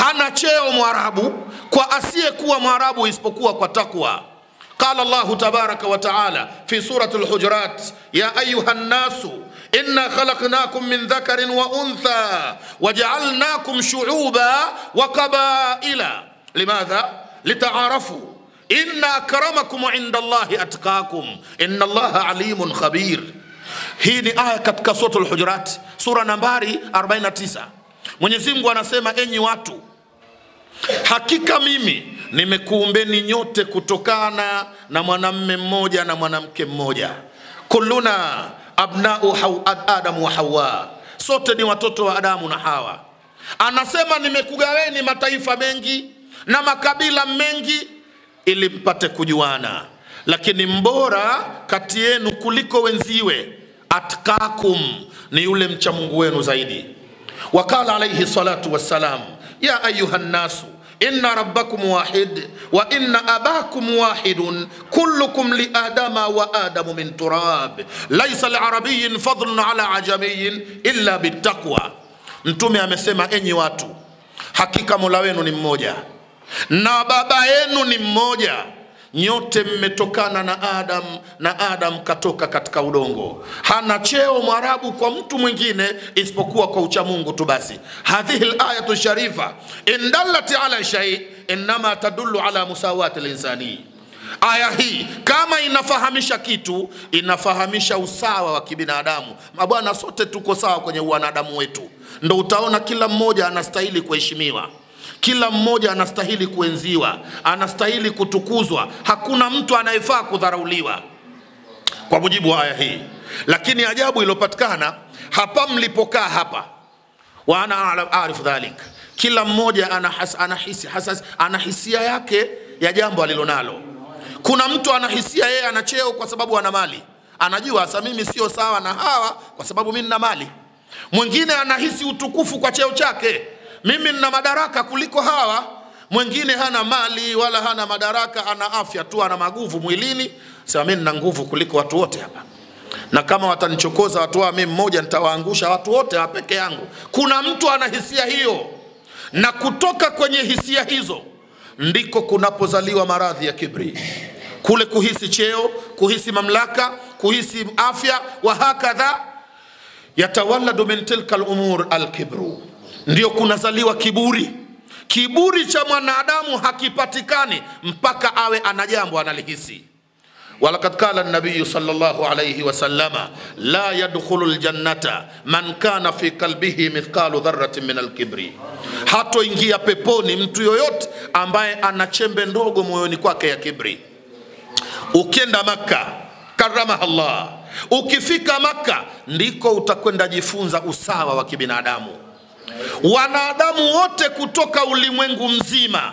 hana cheo mwarabu kwa asiyekuwa mwarabu isipokuwa kwa takwa قال الله تبارك وتعالى في سورة الحجرات يا أيها الناس إنا خلقناكم من ذكر وأنثى وجعلناكم شعوبا وقبائل لماذا؟ لتعارفوا إن أكرمكم عند الله أتقاكم إن الله عليم خبير hii ni aya katika suratul hujurat sura nambari 49 mwenyezi mungu anasema enyi watu hakika mimi nimekuumbeni nyote kutokana na mwanamme mmoja na mwanamke mmoja kulluna abnau haw, adamu wa hawa sote ni watoto wa adamu na hawa anasema nimekugaweni mataifa mengi na makabila mengi ili mpate kujuana lakini mbora kati yenu kuliko wenziwe atkakum ni yule mcha mungu wenu zaidi wakala alaihi salatu wassalam ya ayuha nnasu inna rabbakum wahid wa inna abakum wahidun kullukum liadama wa adamu min turab laisa liarabiyin fadlun ala ajamiyin illa bittaqwa mtume amesema enyi watu hakika mola wenu ni mmoja na baba yenu ni mmoja nyote mmetokana na adam na adam katoka katika udongo hana cheo mwarabu kwa mtu mwingine isipokuwa kwa uchamungu tu basi hadhihi layatu sharifa in dallat ala shai innama tadullu ala musawati linsanii aya hii kama inafahamisha kitu inafahamisha usawa wa kibinadamu mabwana sote tuko sawa kwenye uwanadamu wetu ndo utaona kila mmoja anastahili kuheshimiwa kila mmoja anastahili kuenziwa anastahili kutukuzwa hakuna mtu anayefaa kudharauliwa kwa mujibu wa aya hii lakini ajabu iliyopatikana hapa mlipokaa hapa wa ana arifu dhalik kila mmoja anahis, anahisi, hasas, ana hisia yake ya jambo alilonalo kuna mtu anahisia yeye ana cheo kwa sababu ana mali anajua sasa mimi sio sawa na hawa kwa sababu mi nina mali mwingine anahisi utukufu kwa cheo chake mimi nina madaraka kuliko hawa mwingine hana mali wala hana madaraka ana afya tu ana maguvu mwilini sema mi nina nguvu kuliko watu wote hapa na kama watanichokoza watu hawa mi mmoja nitawaangusha watu wote wa peke yangu kuna mtu ana hisia hiyo na kutoka kwenye hisia hizo ndiko kunapozaliwa maradhi ya kibri kule kuhisi cheo kuhisi mamlaka kuhisi afya wa hakadha yatawalladu min tilka lumur alkibru ndio kunazaliwa kiburi kiburi cha mwanadamu hakipatikani mpaka awe ana jambo analihisi walakad qala nabiyu salllahu alaihi wasallama la yadkhulu ljannata man kana fi kalbihi mithqalu dharatin min alkibri hatoingia peponi mtu yoyote ambaye ana chembe ndogo moyoni kwake ya kibri ukienda makka karamaha llah ukifika makka ndiko utakwenda jifunza usawa wa kibinadamu wanadamu wote kutoka ulimwengu mzima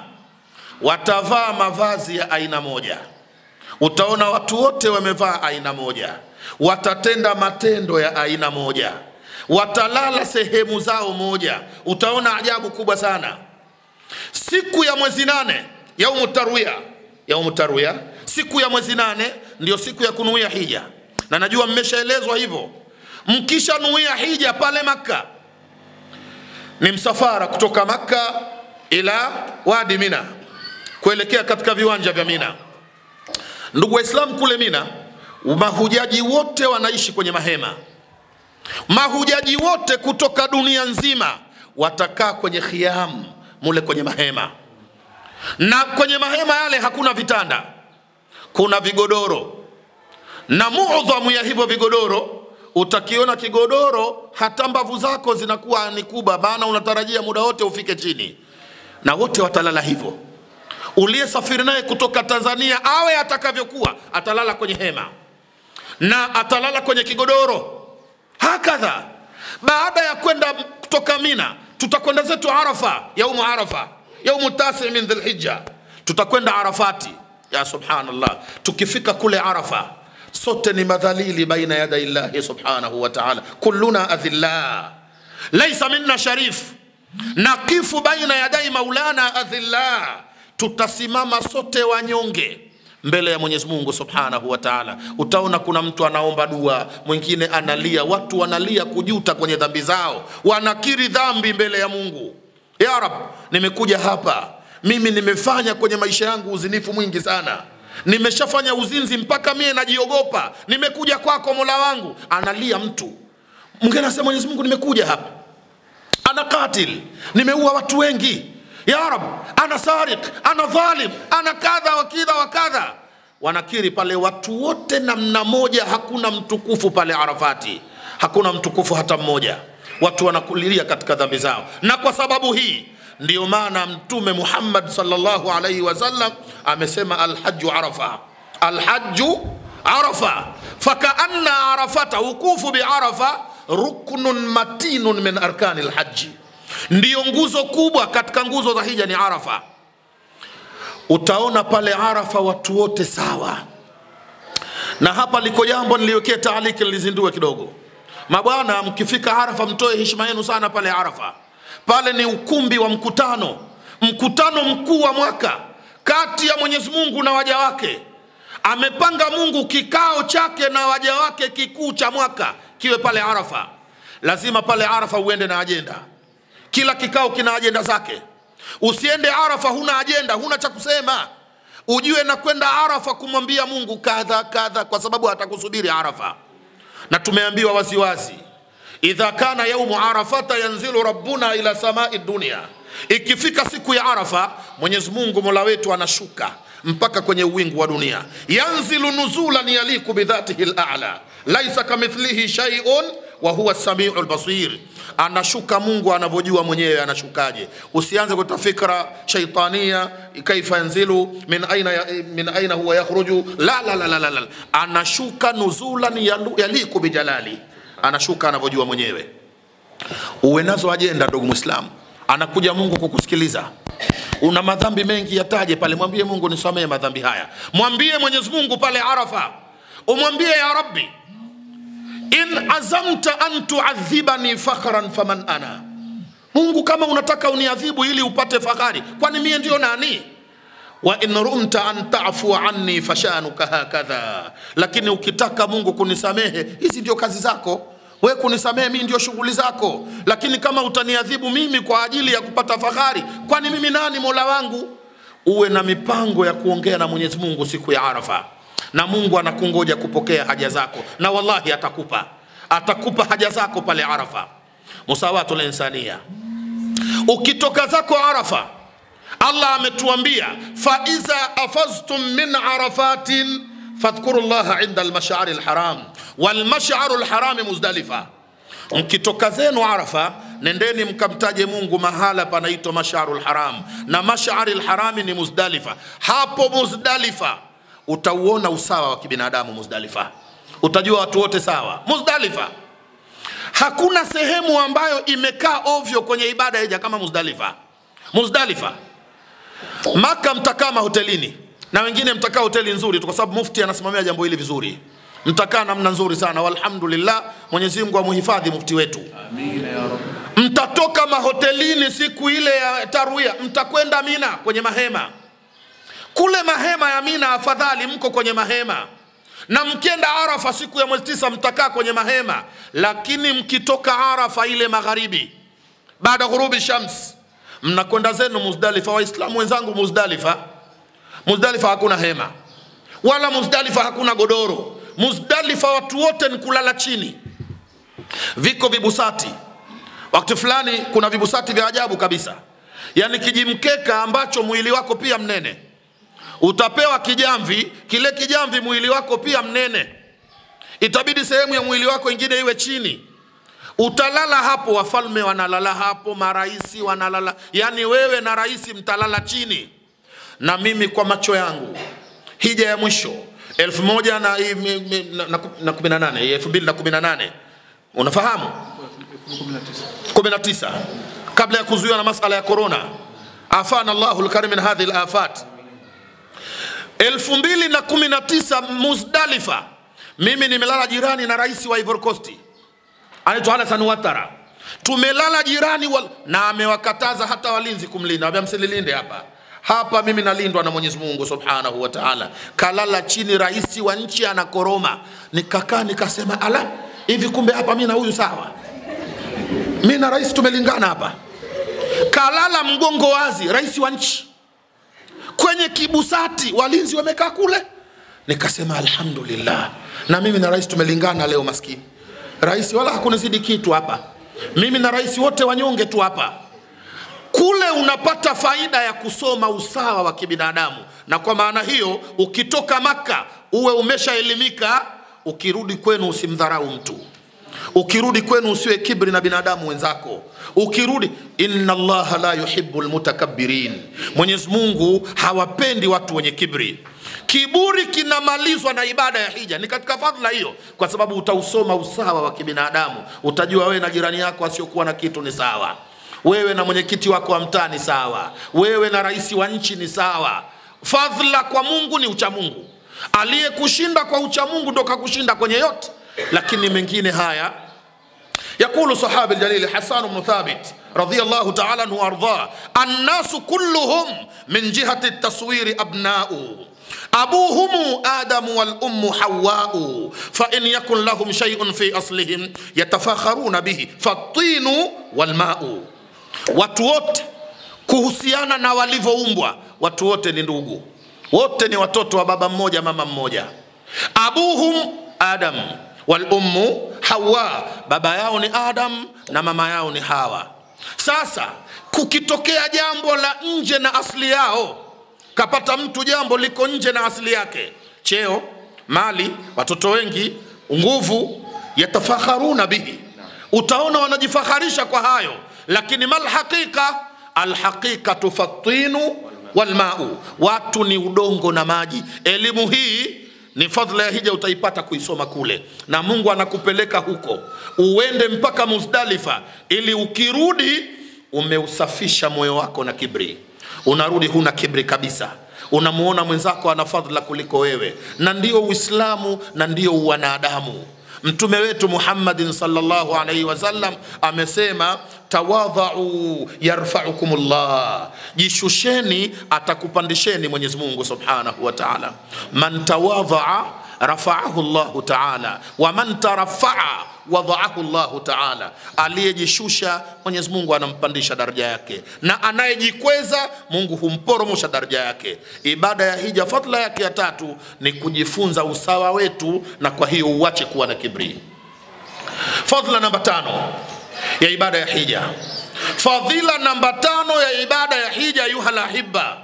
watavaa mavazi ya aina moja utaona watu wote wamevaa aina moja watatenda matendo ya aina moja watalala sehemu zao moja utaona ajabu kubwa sana siku ya mwezi nane yaumu tarwia yaumu tarwia siku ya mwezi nane ndio siku ya kunuia hija na najua mmeshaelezwa hivyo mkishanuia hija pale makka ni msafara kutoka makka ila wadi mina kuelekea katika viwanja vya mina ndugu waislamu kule mina mahujaji wote wanaishi kwenye mahema mahujaji wote kutoka dunia nzima watakaa kwenye khiam mule kwenye mahema na kwenye mahema yale hakuna vitanda kuna vigodoro na mudhamu ya hivyo vigodoro utakiona kigodoro hata mbavu zako zinakuwa ni kubwa maana unatarajia muda wote ufike chini na wote watalala hivyo uliyesafiri naye kutoka tanzania awe atakavyokuwa atalala kwenye hema na atalala kwenye kigodoro hakadha baada ya kwenda kutoka mina tutakwenda zetu arafa yaumu arafa yaumu tasi min dhilhija tutakwenda arafati ya subhanallah tukifika kule arafa sote ni madhalili baina yadai llahi subhanahu wa taala kulluna adhillah laisa minna sharif nakifu baina yadai maulana adhillah tutasimama sote wanyonge mbele ya mwenyezi mungu subhanahu wa taala utaona kuna mtu anaomba dua mwingine analia watu wanalia kujuta kwenye dhambi zao wanakiri dhambi mbele ya mungu ya rab nimekuja hapa mimi nimefanya kwenye maisha yangu uzinifu mwingi sana nimeshafanya uzinzi mpaka mie najiogopa nimekuja kwako mola wangu analia mtu mwingine anasema mwenyezi mungu nimekuja hapa ana katil nimeua watu wengi ya rab ana sariq ana dhalim ana kadha wa kidha wa kadha wanakiri pale watu wote namna moja hakuna mtukufu pale arafati hakuna mtukufu hata mmoja watu wanakulilia katika dhambi zao na kwa sababu hii ndiyo maana mtume muhammad salllahu alaihi wasallam amesema alhaju arafa alhaju arafa fakaanna arafata wukufu biarafa ruknun matinun min arkani lhaji ndiyo nguzo kubwa katika nguzo za hija ni arafa utaona pale arafa watu wote sawa na hapa liko jambo niliwekea taaliki lizindue kidogo mabwana mkifika arafa mtoe heshima yenu sana pale arafa pale ni ukumbi wa mkutano mkutano mkuu wa mwaka kati ya mwenyezi mungu na waja wake amepanga mungu kikao chake na waja wake kikuu cha mwaka kiwe pale arafa lazima pale arafa uende na ajenda kila kikao kina ajenda zake usiende arafa huna ajenda huna cha kusema ujue na kwenda arafa kumwambia mungu kadha kadha kwa sababu atakusubiri arafa na tumeambiwa waziwazi idha kana yaumu arafata yanzilu rabbuna ila samai dunia ikifika siku ya arafa mwenyezi mungu mola wetu anashuka mpaka kwenye uwingu wa dunia yanzilu nuzulan yaliku bidhatihi lala laisa kamithlihi shaiun wa huwa samiu lbasir anashuka mungu anavyojua mwenyewe anashukaje usianze kuta fikra shaitania kaifa yanzilu min aina, ya, min aina huwa yakhruju la, la, la, la, la, la. anashuka nuzulan yalu- yaliku bijalali anashuka anavyojua mwenyewe uwe nazo ajenda ndugu mwislamu anakuja mungu kukusikiliza una madhambi mengi yataje pale mwambie mungu nisamehe madhambi haya mwambie mwenyezi mungu pale arafa umwambie ya rabbi in azamta an tuadhibani fakhran faman ana mungu kama unataka uniadhibu ili upate fahari kwani mie ndio nani wa in rumta an tafua anni fashanuka hakadha lakini ukitaka mungu kunisamehe hizi ndio kazi zako we kunisamehe mii ndio shughuli zako lakini kama utaniadhibu mimi kwa ajili ya kupata fahari kwani mimi nani mola wangu uwe na mipango ya kuongea na mwenyezi mungu siku ya arafa na mungu anakungoja kupokea haja zako na wallahi atakupa atakupa haja zako pale arafa musawatu linsania ukitoka zako arafa allah ametuambia faiza afaztum min arafatin fadhkuru llaha inda almashari lharam walmasharu lharami muzdalifa mkitoka zenu arafa nendeni mkamtaje mungu mahala panaitwa masharu lharam na mashari lharami ni muzdalifa hapo muzdalifa utauona usawa wa kibinadamu muzdalifa utajua watu wote sawa muzdalifa hakuna sehemu ambayo imekaa ovyo kwenye ibada ya hija kama muzdalifa muzdalifa maka mtakaa mahotelini na wengine mtakaa hoteli nzuri tu kwa sababu mufti anasimamia jambo hili vizuri mtakaa namna nzuri sana walhamdulillah mwenyezi mungu amuhifadhi mufti wetu mtatoka mahotelini siku ile ya tarwia mtakwenda mina kwenye mahema kule mahema ya mina afadhali mko kwenye mahema na mkienda arafa siku ya mwezi tisa mtakaa kwenye mahema lakini mkitoka arafa ile magharibi baada ghurubi shams mnakwenda zenu muzdalifa waislamu wenzangu muzdalifa muzdalifa hakuna hema wala muzdalifa hakuna godoro muzdalifa watu wote ni kulala chini viko vibusati wakati fulani kuna vibusati vya ajabu kabisa yaani kijimkeka ambacho mwili wako pia mnene utapewa kijamvi kile kijamvi mwili wako pia mnene itabidi sehemu ya mwili wako ingine iwe chini utalala hapo wafalme wanalala hapo maraisi wanalala yaani wewe na raisi mtalala chini na mimi kwa macho yangu hija ya mwisho elfu moja na, na, na, na kumi na nane elfu mbili na kumi na nane unafahamu kumi na tisa kabla ya kuzuiwa na masala ya korona afana llahu lkarim min hadhihi lafat elfu mbili na kumi na tisa muzdalifa mimi nimelala jirani na rais wa ivory coast anaitwa Alasan Watara. Tumelala jirani wal... na amewakataza hata walinzi kumlinda, ambia msililinde hapa hapa, mimi nalindwa na Mwenyezi Mungu Subhanahu wa Ta'ala. Kalala chini rais wa nchi anakoroma, nikakaa nikasema, ala, hivi kumbe hapa mimi na huyu sawa, mimi na rais tumelingana hapa. kalala mgongo wazi, rais wa nchi kwenye kibusati, walinzi wamekaa kule. Nikasema alhamdulillah, na mimi na rais tumelingana leo. Maskini rais wala hakunizidi kitu hapa, mimi na rais wote wanyonge tu hapa. Kule unapata faida ya kusoma usawa wa kibinadamu, na kwa maana hiyo ukitoka Maka uwe umeshaelimika, ukirudi kwenu usimdharau mtu ukirudi kwenu usiwe kibri na binadamu wenzako ukirudi inna allaha la yuhibu lmutakabbirin mwenyezi mungu hawapendi watu wenye kibri kiburi kinamalizwa na ibada ya hija ni katika fadhila hiyo kwa sababu utausoma usawa wa kibinadamu utajua wewe na jirani yako asiokuwa na kitu ni sawa wewe na mwenyekiti wako wa mtaa ni sawa wewe na rais wa nchi ni sawa fadhila kwa mungu ni uchamungu aliyekushinda kwa uchamungu ndo kakushinda kwenye yote lakini mengine haya يقول صحابي الجليل حسان بن ثابت رضي الله تعالى عنه وارضاه الناس كلهم من جهة التصوير أبناء أبوهم آدم والأم حواء فإن يكن لهم شيء في أصلهم يتفاخرون به فالطين والماء watu wote kuhusiana na walivyoumbwa watu wote ni ndugu wote ni watoto wa baba mmoja mama mmoja abuhum adam walummu hawa baba yao ni adam na mama yao ni hawa sasa kukitokea jambo la nje na asili yao kapata mtu jambo liko nje na asili yake cheo mali watoto wengi nguvu yatafakharuna bihi utaona wanajifaharisha kwa hayo lakini malhaqiqa alhaqiqatu fattinu walmau watu ni udongo na maji elimu hii ni fadhila ya hija utaipata kuisoma kule na mungu anakupeleka huko uende mpaka muzdalifa ili ukirudi umeusafisha moyo wako na kibri unarudi huna kibri kabisa unamuona mwenzako ana fadhila kuliko wewe na ndio uislamu na ndio uwanadamu mtume wetu muhammadin salllahu alaihi wasallam amesema tawadhau yarfaukum llah jishusheni atakupandisheni mwenyezi mungu subhanahu wa taala man tawadhaa rafaahu llahu taala waman tarafaa wadhaahu llahu taala aliyejishusha mwenyezi mungu anampandisha daraja yake na anayejikweza mungu humporomosha daraja yake ibada ya hija fadla yake ya tatu ni kujifunza usawa wetu na kwa hiyo uache kuwa na kibri fadhila namba tano ya ibada ya hija fadhila namba tano ya ibada ya hija yuhalahiba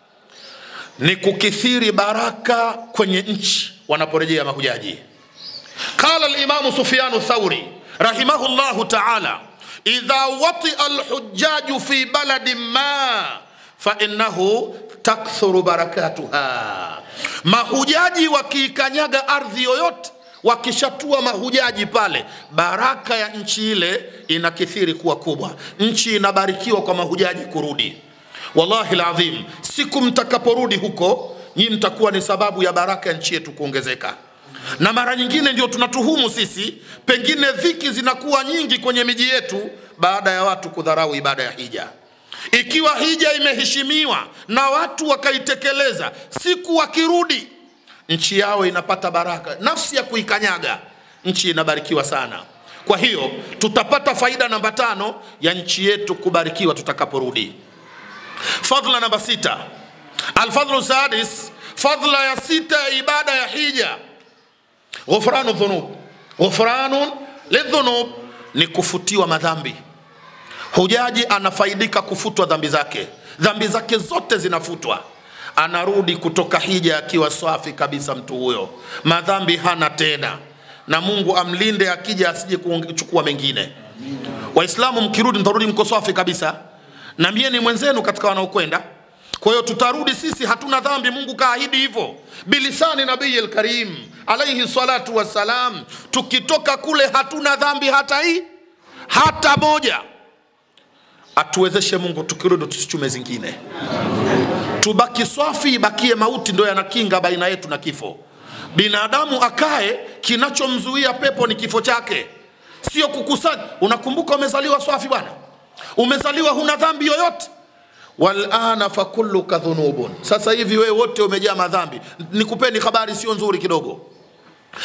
ni kukithiri baraka kwenye nchi wanaporejea mahujaji qala limamu sufyanu thauri rahimahu llahu taala idha watia lhujaju fi baladin ma fainahu takthuru barakatuha mahujaji wakiikanyaga ardhi yoyote wakishatua mahujaji pale baraka ya nchi ile inakithiri kuwa kubwa nchi inabarikiwa kwa mahujaji kurudi wallahi ladhim siku mtakaporudi huko nyi mtakuwa ni sababu ya baraka ya nchi yetu kuongezeka na mara nyingine ndio tunatuhumu sisi pengine dhiki zinakuwa nyingi kwenye miji yetu baada ya watu kudharau ibada ya hija ikiwa hija imeheshimiwa na watu wakaitekeleza siku wakirudi nchi yao inapata baraka nafsi ya kuikanyaga nchi inabarikiwa sana kwa hiyo tutapata faida namba tano ya nchi yetu kubarikiwa tutakaporudi fadhla namba sita alfadhlu sadis fadhla ya sita ya ibada ya hija ghufranu dhunub ghufranun lidhunub ni kufutiwa madhambi hujaji anafaidika kufutwa dhambi zake dhambi zake zote zinafutwa anarudi kutoka hija akiwa safi kabisa mtu huyo madhambi hana tena na mungu amlinde akija asije kuchukua mengine waislamu mkirudi mtarudi mko safi kabisa na mie ni mwenzenu katika wanaokwenda kwa hiyo tutarudi sisi hatuna dhambi mungu kaahidi hivyo bilisani nabii lkarim alaihi salatu wassalam tukitoka kule hatuna dhambi hata hii hata moja atuwezeshe mungu tukirudi tusichume zingine tubaki swafi ibakie mauti ndo yanakinga baina yetu na kifo binadamu akae kinachomzuia pepo ni kifo chake sio kukusanya unakumbuka umezaliwa swafi bwana umezaliwa huna dhambi yoyote walana fakulluka dhunubun sasa hivi wewe wote umejaa madhambi nikupeni habari sio nzuri kidogo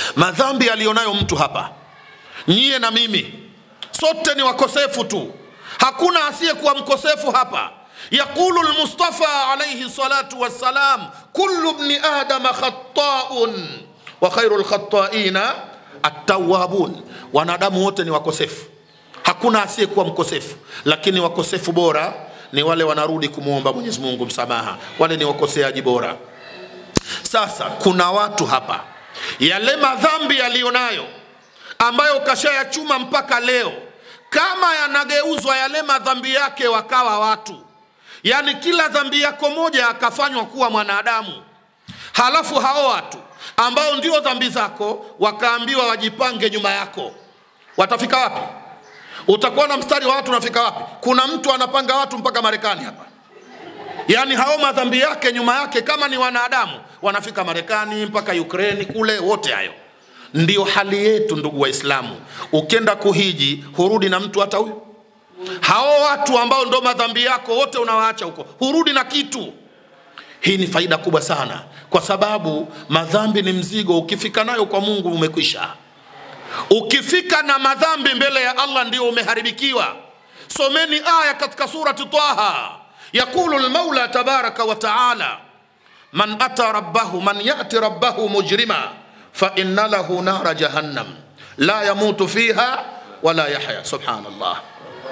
madhambi aliyonayo mtu hapa nyie na mimi sote ni wakosefu tu hakuna asiyekuwa mkosefu hapa yaqulu lmustafa alaihi salatu wassalam kullu bni adama khataun wa khairu lkhataina attawabun wanadamu wote ni wakosefu hakuna asiyekuwa mkosefu lakini wakosefu bora ni wale wanarudi kumwomba mwenyezi mungu msamaha wale ni wakoseaji bora sasa kuna watu hapa yale madhambi yaliyonayo ambayo kashayachuma mpaka leo kama yanageuzwa yale madhambi yake wakawa watu yaani kila dhambi yako moja akafanywa kuwa mwanadamu halafu hao watu ambao ndio dhambi zako wakaambiwa wajipange nyuma yako watafika wapi utakuwa na mstari wa watu unafika wapi kuna mtu anapanga watu mpaka marekani hapa yaani hao madhambi yake nyuma yake kama ni wanadamu wanafika marekani mpaka ukraini kule wote hayo ndio hali yetu ndugu waislamu ukenda kuhiji hurudi na mtu hata huyu hao watu ambao ndo madhambi yako wote unawaacha huko hurudi na kitu hii ni faida kubwa sana kwa sababu madhambi ni mzigo ukifika nayo kwa mungu umekwisha ukifika na madhambi mbele ya allah ndio umeharibikiwa someni aya katika surati taha yaqulu lmaula tabaraka wa taala man ata rabbahu man yati rabbahu mujrima fainna lahu nara jahannam la yamutu fiha wala yahya subhanallah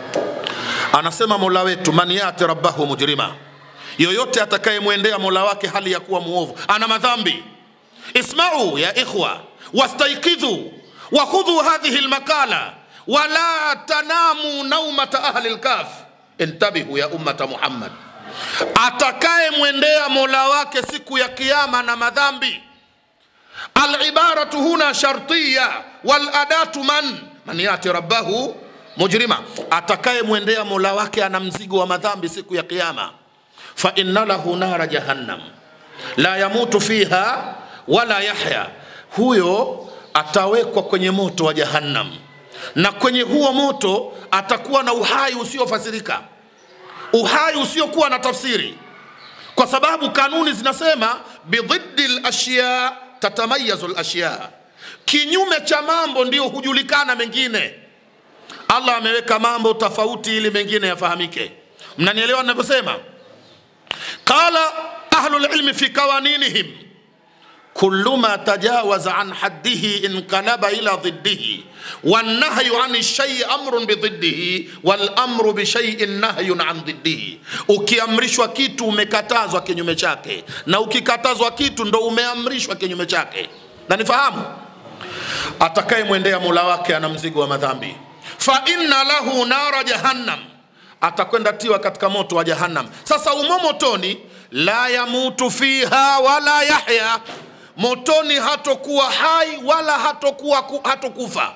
anasema mola wetu man yati rabbahu mujrima yoyote atakayemwendea mola wake hali ya kuwa muovu ana madhambi ismau ya ikhwa wastaikidhu wakhudhu hadhihi lmakala wala tanamu naumata ahli lkaf intabihu ya ummata muhammad atakayemwendea mola wake siku ya kiama na madhambi alibaratu huna shartiya waladatu man man yati rabbahu mujrima atakayemwendea mola wake ana mzigo wa madhambi siku ya kiama fainna lahu nara jahannam la yamutu fiha wala yahya huyo atawekwa kwenye moto wa jahannam na kwenye huo moto atakuwa na uhai usiofasirika uhai usiokuwa na tafsiri kwa sababu kanuni zinasema bidhiddi lashya tatamayazu lashya kinyume cha mambo ndio hujulikana mengine allah ameweka mambo tofauti ili mengine yafahamike mnanielewa ninavyosema qala ahlu lilmi fi qawaninihim kullu ma tajawaza an haddihi inqalaba ila dhiddihi wannahyu an shayi amrun bidhiddihi walamru bishaiin nahyun an dhiddihi ukiamrishwa kitu umekatazwa kinyume chake na ukikatazwa kitu ndo umeamrishwa kinyume chake na nifahamu atakayemwendea mula wake ana mzigo wa madhambi fa inna lahu nara jahannam atakwenda tiwa katika moto wa jahannam sasa umo motoni la yamutu fiha wala yahya motoni hatokuwa hai wala hatokuwa hatokufa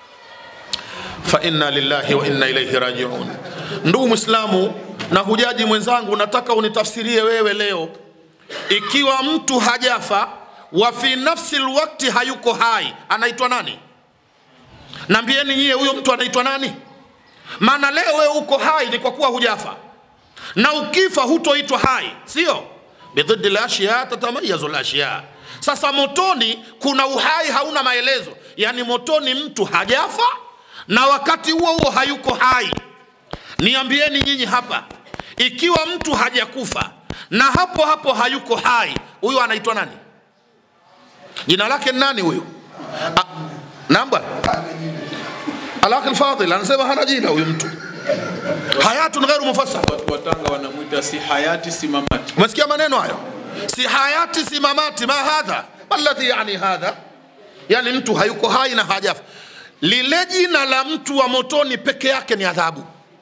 fa inna lillahi wa inna ilaihi rajiun ndugu mwislamu na hujaji mwenzangu nataka unitafsirie wewe leo ikiwa mtu hajafa wa fi nafsi lwakti hayuko hai anaitwa nani nambieni nyie huyo mtu anaitwa nani maana leo wewe uko hai ni kwa kuwa hujafa na ukifa hutoitwa hai sio bidhidi lashya tatamayazu lashya sasa motoni kuna uhai hauna maelezo yaani motoni mtu hajafa na wakati huo huo hayuko hai niambieni nyinyi hapa ikiwa mtu hajakufa na hapo hapo hayuko hai huyu anaitwa nani jina lake ni nani huyu namba alaki lfadhil anasema hana jina huyu mtu hayatun ghairu mufassar Watu wa Tanga wanamwita si hayati si mamati. umesikia maneno hayo si hayati si mamati ma hadha maladhi yani hadha yani mtu hayuko hai na hajafa lile jina la mtu wa motoni peke yake ni adhabu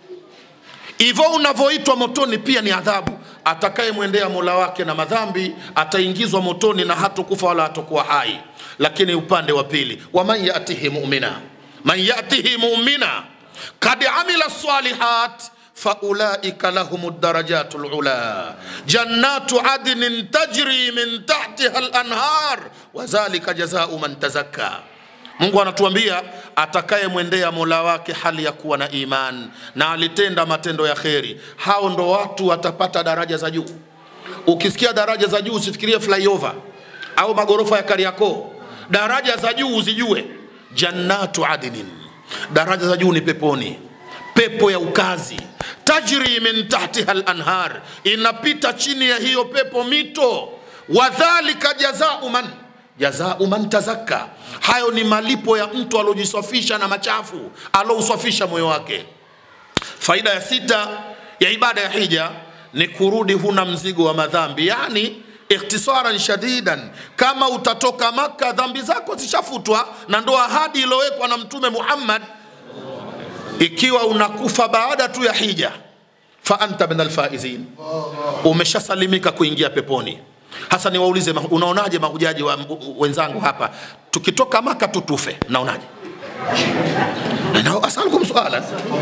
hivyo unavyoitwa motoni pia ni adhabu atakayemwendea mola wake na madhambi ataingizwa motoni na hatokufa wala hatokuwa hai lakini upande wa pili waman yatihi mumina man yatihi mumina kad amila salihat faulaika lahum darajatu lula jannatu adnin tajri min tahtiha lanhar wadhalika jazau man tazakka mungu anatuambia atakayemwendea mola wake hali ya kuwa na iman na alitenda matendo ya kheri hao ndo watu watapata daraja za juu ukisikia daraja za juu usifikirie flyover au magorofa ya kariakoo daraja za juu uzijue jannatu adnin daraja za juu ni peponi pepo ya ukazi tajri min tahtiha lanhar inapita chini ya hiyo pepo mito wadhalika jazau man jazau man tazakka hayo ni malipo ya mtu aliojisafisha na machafu alousafisha moyo wake faida ya sita ya ibada ya hija ni kurudi huna mzigo wa madhambi yani ikhtisaran shadidan kama utatoka maka dhambi zako zishafutwa na ndo ahadi iliyowekwa na mtume muhammad ikiwa unakufa baada tu ya hija fa anta min alfaizin umeshasalimika kuingia peponi hasa niwaulize ma- unaonaje mahujaji wa wenzangu hapa tukitoka maka tutufe mnaonaje Na asalukum suala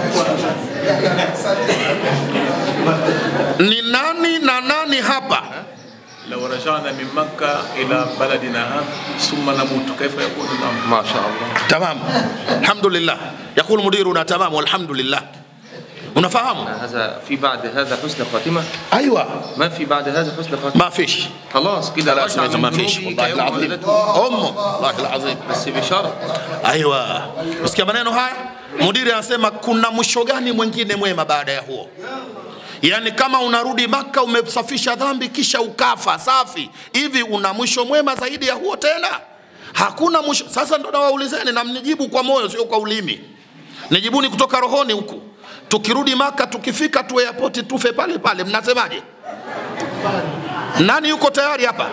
ni nani na nani hapa لو رجعنا من مكة إلى بلدنا هذا ثم نموت كيف يكون الأمر؟ ما شاء الله tamam alhamdulillah yaqulu mudiruna tamam walhamdulillah unafahamu هذا في بعد هذا حسن خاتمة ايوه ما في بعد هذا حسن خاتمة ما فيش خلاص كده لا رجع اسمع ما من فيش ذنوبي والله كيوم العظيم ولدته امه والله العظيم بس بشرط aiwa usikia maneno haya mudiri anasema kuna mwisho gani mwingine mwema baada ya huo yaani kama unarudi maka umesafisha dhambi kisha ukafa safi hivi una mwisho mwema zaidi ya huo tena hakuna mwisho sasa ndo nawaulizeni na mnijibu kwa moyo sio kwa ulimi nijibuni kutoka rohoni huku tukirudi maka tukifika tu airport tufe pale pale mnasemaje nani yuko tayari hapa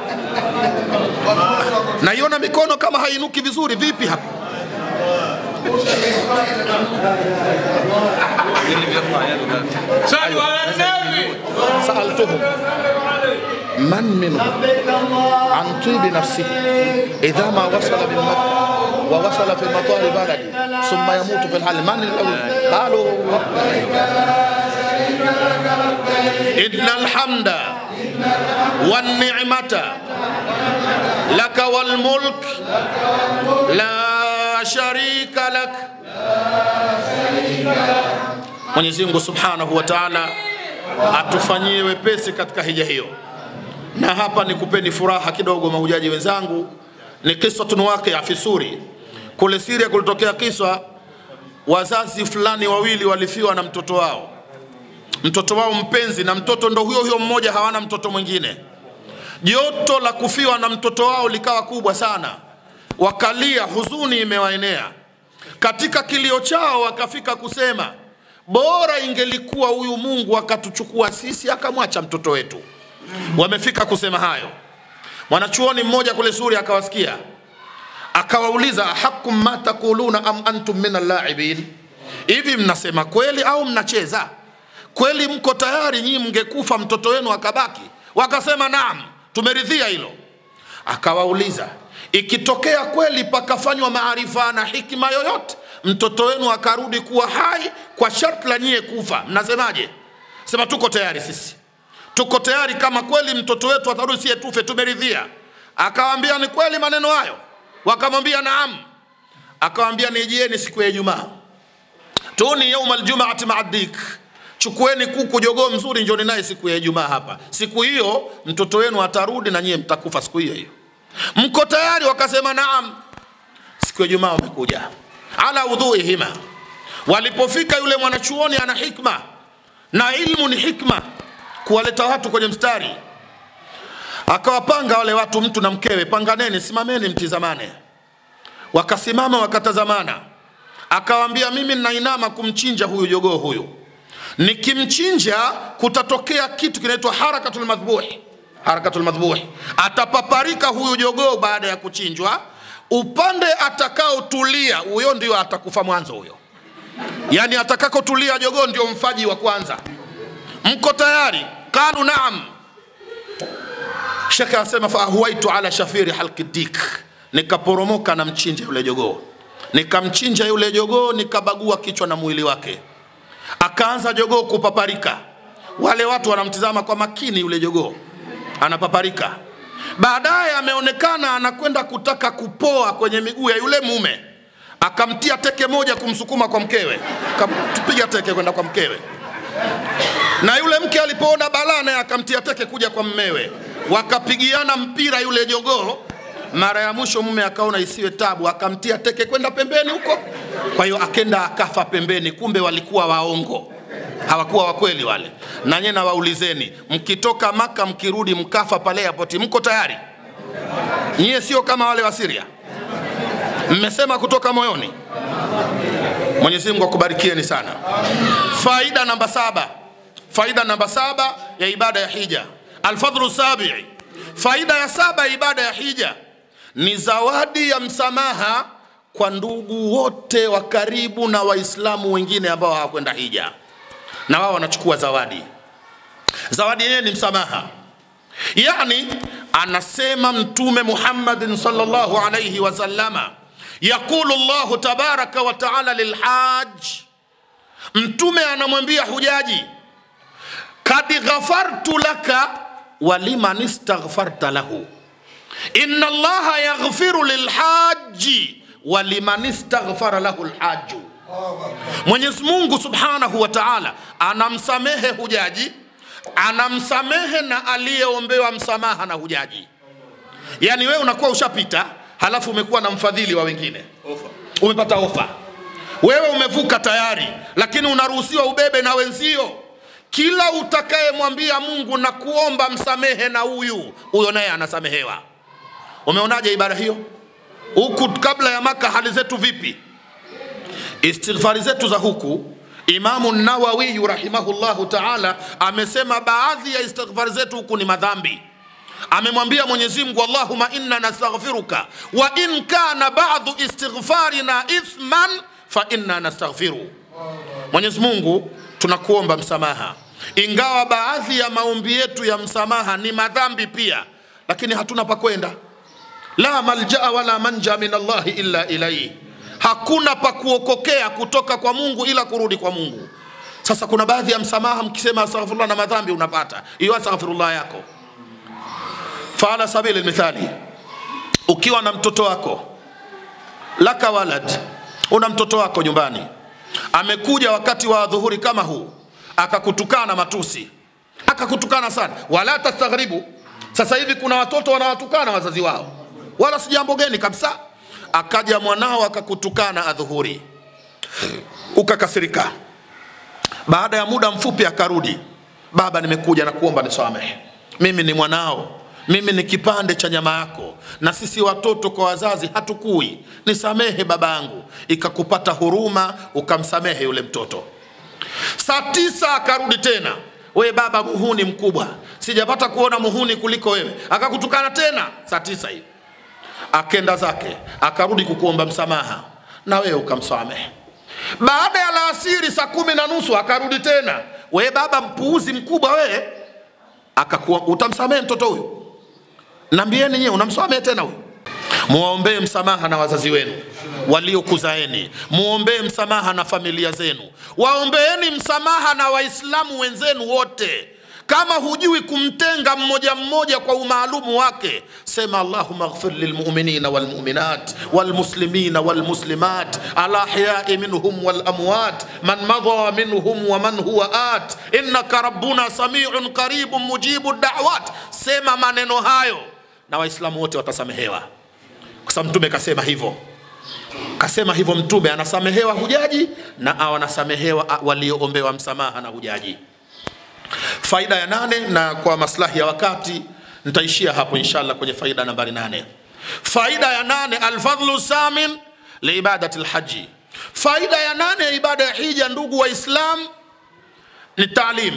naiona mikono kama hainuki vizuri vipi hapa اللي بيرفع يده ده صلوا على النبي سألتهم من منهم عن طيب نفسه إذا ما وصل من مكة ووصل في مطار بلده ثم يموت في الحال من الأول قالوا إن الحمد والنعمة لك والملك لا شريك لك Mwenyezi Mungu Subhanahu wa Ta'ala atufanyie wepesi katika hija hiyo. Na hapa nikupeni furaha kidogo, mahujaji wenzangu, ni kiswatun waqia fi Suri. Kule Syria kulitokea kiswa, wazazi fulani wawili walifiwa na mtoto wao, mtoto wao mpenzi, na mtoto ndo huyo huyo mmoja, hawana mtoto mwingine. Joto la kufiwa na mtoto wao likawa kubwa sana, wakalia, huzuni imewaenea. Katika kilio chao wakafika kusema, bora ingelikuwa huyu Mungu akatuchukua sisi akamwacha mtoto wetu. Wamefika kusema hayo. Mwanachuoni mmoja kule Suria akawasikia, akawauliza hakum ma taquluna am antum min allaibin, hivi mnasema kweli au mnacheza? Kweli mko tayari nyinyi mngekufa mtoto wenu akabaki? Wakasema naam, tumeridhia hilo. Akawauliza, ikitokea kweli pakafanywa maarifa na hikima yoyote, mtoto wenu akarudi kuwa hai kwa sharti la nyie kufa, mnasemaje? Sema tuko tayari sisi, tuko tayari kama kweli mtoto wetu atarudi, sie tufe, tumeridhia. Akawaambia ni kweli maneno hayo? Wakamwambia naam. Akawaambia nijieni siku ya Ijumaa, tuni yauma aljumaati maa dik, chukueni kuku jogoo mzuri, njoni naye siku ya Ijumaa hapa. Siku hiyo mtoto wenu atarudi na nyie mtakufa siku hiyo hiyo. Mko tayari? Wakasema naam. Siku ya Ijumaa wamekuja ala udhuihima. Walipofika yule mwanachuoni ana hikma na ilmu ni hikma, kuwaleta watu kwenye mstari, akawapanga wale watu, mtu na mkewe, panganeni, simameni, mtizamane. Wakasimama wakatazamana, akawaambia mimi ninainama kumchinja huyu jogoo huyu, nikimchinja kutatokea kitu kinaitwa harakatul madhbuhi. Harakatul madhbuhi, atapaparika huyu jogoo baada ya kuchinjwa, upande atakaotulia huyo ndio atakufa mwanzo huyo, yani atakakotulia jogoo ndio mfaji wa kwanza. Mko tayari? Qalu naam. Shekhe anasema faahwaitu ala shafiri halki dik, nikaporomoka na mchinja yule jogoo, nikamchinja yule jogoo, nikabagua kichwa na mwili wake, akaanza jogoo kupaparika. Wale watu wanamtizama kwa makini yule jogoo anapaparika. Baadaye ameonekana anakwenda kutaka kupoa kwenye miguu ya yule mume, akamtia teke moja kumsukuma kwa mkewe, akampiga teke kwenda kwa mkewe na yule mke alipoona balaa naye akamtia teke kuja kwa mmewe, wakapigiana mpira yule jogoo Mara ya mwisho mume akaona isiwe tabu, akamtia teke kwenda pembeni huko. Kwa hiyo akenda akafa pembeni, kumbe walikuwa waongo, hawakuwa wakweli wale. Na nyie nawaulizeni, mkitoka Maka mkirudi mkafa pale airport, mko tayari? Nyie sio kama wale wa Syria, mmesema kutoka moyoni. Mwenyezi Mungu akubarikieni sana. Faida namba saba, faida namba saba ya ibada ya hija, alfadhlu sabii. Faida ya saba ya ibada ya hija ni zawadi ya msamaha kwa ndugu wote wa karibu na Waislamu wengine ambao hawakwenda hija, na wao wanachukua zawadi. Zawadi yenyewe ni msamaha. Yani anasema Mtume Muhammadin sallallahu alayhi wasallama, yaqulu Allahu tabaraka wa taala lilhaj, Mtume anamwambia hujaji, kad ghafartu laka waliman istaghfarta lahu inna Allaha yaghfiru lilhaji waliman istaghfara lahu lhaju. Mwenyezi Mungu subhanahu wa taala anamsamehe hujaji anamsamehe na aliyeombewa msamaha na hujaji. Yaani wewe unakuwa ushapita, halafu umekuwa na mfadhili wa wengine, Ofa. umepata ofa, wewe umevuka tayari, lakini unaruhusiwa ubebe na wenzio. Kila utakayemwambia Mungu na kuomba msamehe na huyu huyo, naye anasamehewa. Umeonaje ibada hiyo? Huku kabla ya Maka hali zetu vipi? Istighfari zetu za huku Imamu Nawawi rahimahullahu taala amesema baadhi ya istighfari zetu huku ni madhambi. Amemwambia Mwenyezi Mungu, Allahumma inna nastaghfiruka wa in kana ba'dhu istighfarina ithman fa inna nastaghfiru. Mwenyezi Mungu, tunakuomba msamaha, ingawa baadhi ya maombi yetu ya msamaha ni madhambi pia, lakini hatuna pa kwenda. La maljaa wala manja min Allahi illa ilaihi hakuna pa kuokokea kutoka kwa Mungu ila kurudi kwa Mungu. Sasa kuna baadhi ya msamaha, mkisema astaghfirullah na madhambi unapata hiyo astaghfirullah yako. Faala sabili mithali, ukiwa na mtoto wako laka walad, una mtoto wako nyumbani, amekuja wakati wa dhuhuri kama huu, akakutukana matusi, akakutukana sana, wala tastaghribu. Sasa hivi kuna watoto wanawatukana wazazi wao, wala si jambo geni kabisa akaja mwanao akakutukana adhuhuri, ukakasirika. Baada ya muda mfupi akarudi, baba, nimekuja na kuomba nisamehe, mimi ni mwanao, mimi ni kipande cha nyama yako, na sisi watoto kwa wazazi hatukui, nisamehe babangu. Ikakupata huruma, ukamsamehe yule mtoto. Saa tisa akarudi tena, we baba, muhuni mkubwa, sijapata kuona muhuni kuliko wewe. Akakutukana tena saa tisa hivi akenda zake akarudi kukuomba msamaha na wewe ukamsamehe. Baada ya laasiri saa kumi na nusu akarudi tena, we baba mpuuzi mkubwa wewe, akakuwa utamsamehe mtoto huyu? Nambieni nyewe, unamsamehe tena huyu? Muwaombee msamaha na wazazi wenu waliokuzaeni, muombee msamaha na familia zenu, waombeeni msamaha na Waislamu wenzenu wote. Kama hujui kumtenga mmoja mmoja kwa umaalumu wake, sema allahumma ighfir lilmuminina walmuminat walmuslimina walmuslimat alahyai minhum walamwat man madha minhum wa man huwa at innaka rabbuna samiun qaribun mujibu da'wat. Sema maneno hayo na Waislamu wote watasamehewa, kwa sababu Mtume kasema hivyo kasema hivyo Mtume anasamehewa hujaji na au anasamehewa walioombewa msamaha na hujaji. Faida ya nane, na kwa maslahi ya wakati nitaishia hapo inshallah kwenye faida nambari nane. Faida ya nane, alfadhlu samin liibadati lhaji. Faida ya nane ya ibada ya hija, ndugu Waislam, ni taalim.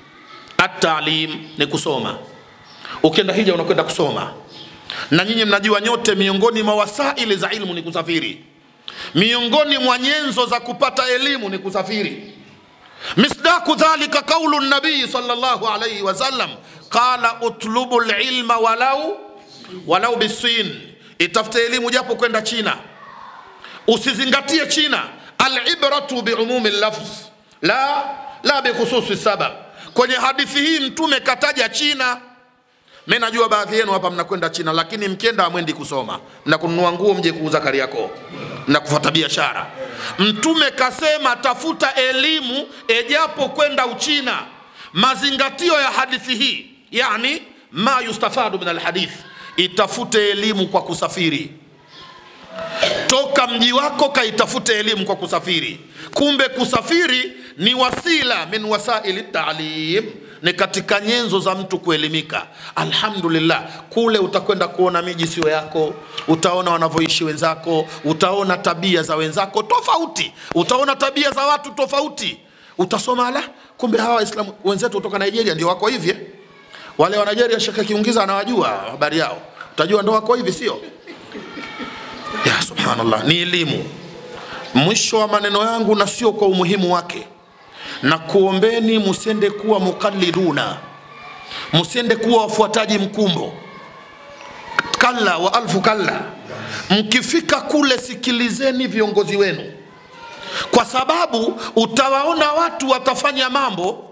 Atalim ni kusoma. Ukienda hija unakwenda kusoma, na nyinyi mnajua nyote, miongoni mwa wasaili za ilmu ni kusafiri, miongoni mwa nyenzo za kupata elimu ni kusafiri. Misdaku dhalika qaulu nabii sallallahu alayhi wasallam qala utlubu lilma walau walau bisin, itafute elimu japo kwenda China, usizingatie China. Alibratu biumumi lafz la la bikhususi sabab. Kwenye hadithi hii Mtume kataja China. Mimi najua baadhi yenu hapa mnakwenda China, lakini mkienda hamwendi kusoma, mnakununua nguo mje kuuza Kariakoo, mnakufuata biashara. Mtume kasema tafuta elimu ejapo kwenda Uchina. Mazingatio ya hadithi hii, yani ma yustafadu min alhadith, itafute elimu kwa kusafiri toka mji wako kaitafute elimu kwa kusafiri kumbe kusafiri ni wasila min wasaili talim ni katika nyenzo za mtu kuelimika alhamdulillah kule utakwenda kuona miji sio yako utaona wanavyoishi wenzako utaona tabia za wenzako tofauti utaona tabia za watu tofauti utasoma ala kumbe hawa waislamu wenzetu kutoka nigeria ndio wako hivi eh? wale wa nigeria shekhe kiungiza anawajua habari yao utajua ndo wako hivi sio ya subhanallah ni elimu mwisho wa maneno yangu na sio kwa umuhimu wake na kuombeni msiende kuwa mukalliduna msiende kuwa wafuataji mkumbo kalla wa alfu kalla mkifika kule sikilizeni viongozi wenu kwa sababu utawaona watu watafanya mambo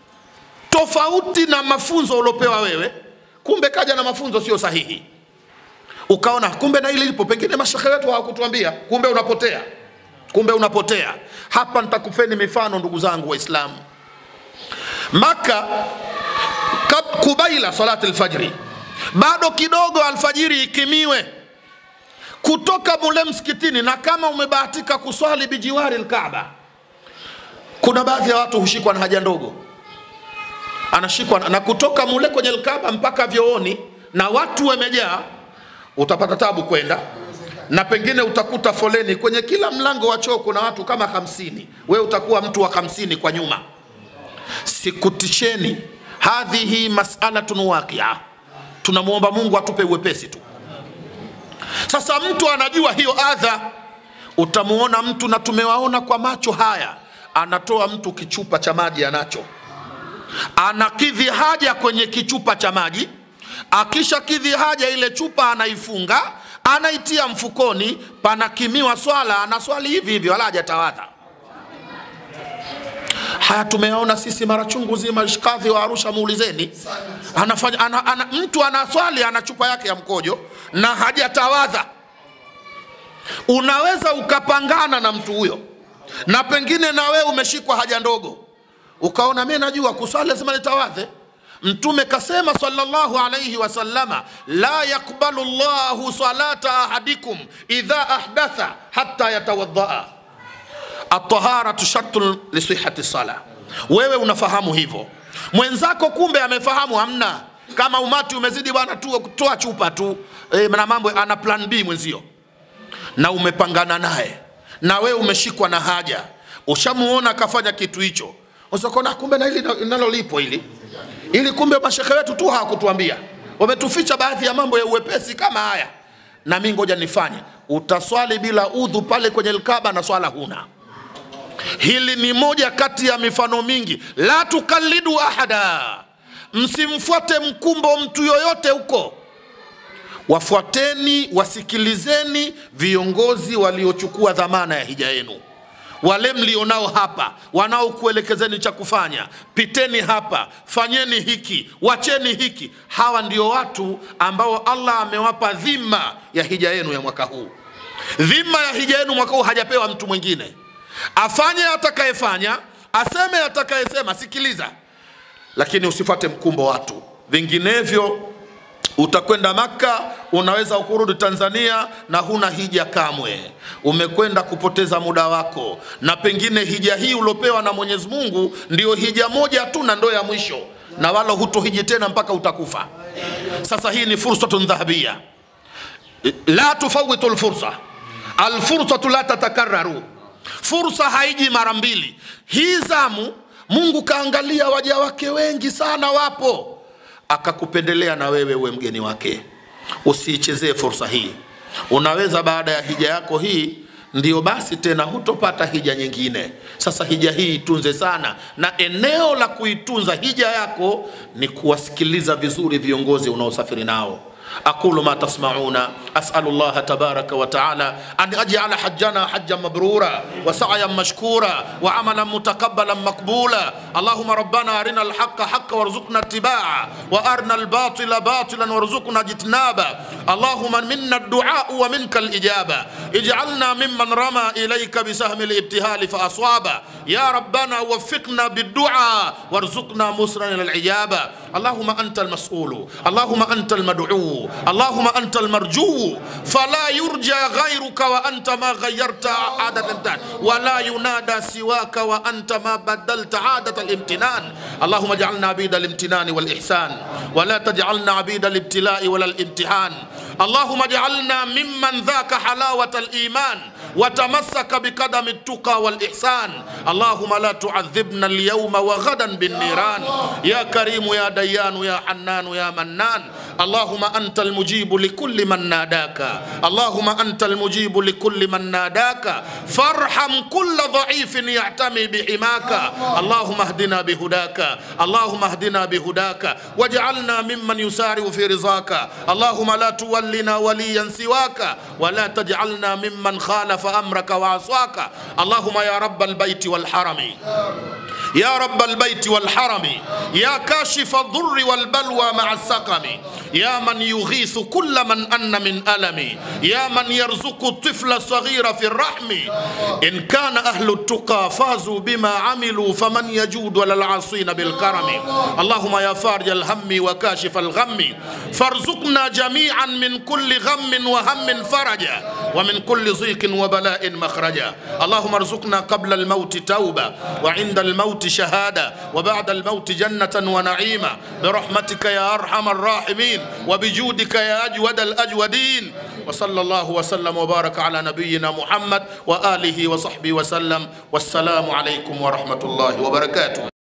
tofauti na mafunzo uliopewa wewe kumbe kaja na mafunzo sio sahihi ukaona kumbe na hili lipo pengine mashekhe wetu hawakutuambia kumbe unapotea kumbe unapotea hapa nitakupeni mifano ndugu zangu waislamu maka kab- kubaila salati lfajri bado kidogo alfajiri ikimiwe kutoka mule msikitini na kama umebahatika kuswali bijiwari lkaaba kuna baadhi ya watu hushikwa na haja ndogo anashikwa na- na kutoka mule kwenye lkaaba mpaka vyooni na watu wamejaa utapata tabu kwenda na pengine utakuta foleni kwenye kila mlango wa choo kuna watu kama hamsini wewe utakuwa mtu wa hamsini kwa nyuma sikutisheni hadhihi masalatun waqia tunamwomba mungu atupe uwepesi tu sasa mtu anajua hiyo adha utamuona mtu na tumewaona kwa macho haya anatoa mtu kichupa cha maji anacho anakidhi haja kwenye kichupa cha maji akisha kidhi haja ile chupa anaifunga anaitia mfukoni panakimiwa swala anaswali hivi hivi wala hajatawadha haya tumeyaona sisi mara chungu zima shkadhi wa arusha muulizeni anafanya ana, ana, mtu anaswali ana chupa yake ya mkojo na hajatawadha unaweza ukapangana na mtu huyo na pengine na wewe umeshikwa haja ndogo ukaona mi najua kuswali lazima nitawadhe mtume kasema sallallahu alayhi wasallama la yakbalu llahu salata ahadikum idha ahdatha hatta yatawadhaa ataharatu shartun lisihati sala wewe unafahamu hivyo mwenzako kumbe amefahamu hamna kama umati umezidi bwana tu toa chupa tu e, na mambo ana plan b mwenzio na umepangana naye na wewe umeshikwa na haja ushamuona akafanya kitu hicho usakona kumbe na hili nalo lipo hili ili kumbe mashekhe wetu tu hawakutuambia wametuficha baadhi ya mambo ya uwepesi kama haya na mi ngoja nifanye utaswali bila udhu pale kwenye lkaba na swala huna hili ni moja kati ya mifano mingi la tukalidu ahada msimfuate mkumbo mtu yoyote huko wafuateni wasikilizeni viongozi waliochukua dhamana ya hija yenu wale mlionao hapa wanaokuelekezeni cha kufanya piteni hapa fanyeni hiki wacheni hiki hawa ndio watu ambao allah amewapa dhima ya hija yenu ya mwaka huu dhima ya hija yenu mwaka huu hajapewa mtu mwingine afanye atakayefanya aseme atakayesema sikiliza lakini usifuate mkumbo watu vinginevyo utakwenda maka unaweza kurudi tanzania na huna hija kamwe umekwenda kupoteza muda wako na pengine hija hii uliopewa na mwenyezi mungu ndio hija moja tu na ndo ya mwisho na wala hutohiji tena mpaka utakufa sasa hii ni fursatun dhahabia la tufawitu lfursa alfursatu la tatakararu fursa haiji mara mbili hii zamu mungu kaangalia waja wake wengi sana wapo akakupendelea na wewe uwe mgeni wake usiichezee fursa hii unaweza baada ya hija yako hii ndio basi tena hutopata hija nyingine sasa hija hii itunze sana na eneo la kuitunza hija yako ni kuwasikiliza vizuri viongozi unaosafiri nao aqulu ma tasmauna أسأل الله تبارك وتعالى أن يجعل حجنا حجا مبرورا وسعيا مشكورا وعملا متقبلا مقبولا اللهم ربنا أرنا الحق حقا وارزقنا اتباعه وأرنا الباطل باطلا وارزقنا اجتنابه اللهم منا الدعاء ومنك الإجابة اجعلنا ممن رمى إليك بسهم الابتهال فأصابه يا ربنا وفقنا بالدعاء وارزقنا مسرا إلى العجابة اللهم أنت المسؤول اللهم أنت المدعو اللهم أنت المرجو فلا يرجى غيرك وأنت ما غيرت عادة الامتحان ولا ينادى سواك وأنت ما بدلت عادة الامتنان اللهم اجعلنا عبيد الامتنان والإحسان ولا تجعلنا عبيد الابتلاء ولا الامتحان اللهم اجعلنا ممن ذاك حلاوة الإيمان وتمسك بقدم التقى والإحسان اللهم لا تعذبنا اليوم وغدا بالنيران يا كريم يا ديان يا حنان يا منان اللهم أنت المجيب لكل من ناداك اللهم أنت المجيب لكل من ناداك فارحم كل ضعيف يعتمي بحماك اللهم اهدنا بهداك اللهم اهدنا بهداك واجعلنا ممن يسارع في رضاك اللهم لا تولنا وليا سواك ولا تجعلنا ممن خالف أمرك وعصاك اللهم يا رب البيت والحرم يا رب البيت والحرم يا كاشف الضر والبلوى مع السقم يا من يغيث كل من أن من ألم يا من يرزق الطفل الصغير في الرحم إن كان أهل التقى فازوا بما عملوا فمن يجود وللعاصين بالكرم اللهم يا فارج الهم وكاشف الغم فارزقنا جميعا من كل غم وهم فرجا ومن كل ضيق وبلاء مخرجا اللهم ارزقنا قبل الموت توبة وعند الموت شهادة وبعد الموت جنة ونعيما برحمتك يا أرحم الراحمين وبجودك يا أجود الأجودين وصلى الله وسلم وبارك على نبينا محمد وآله وصحبه وسلم والسلام عليكم ورحمة الله وبركاته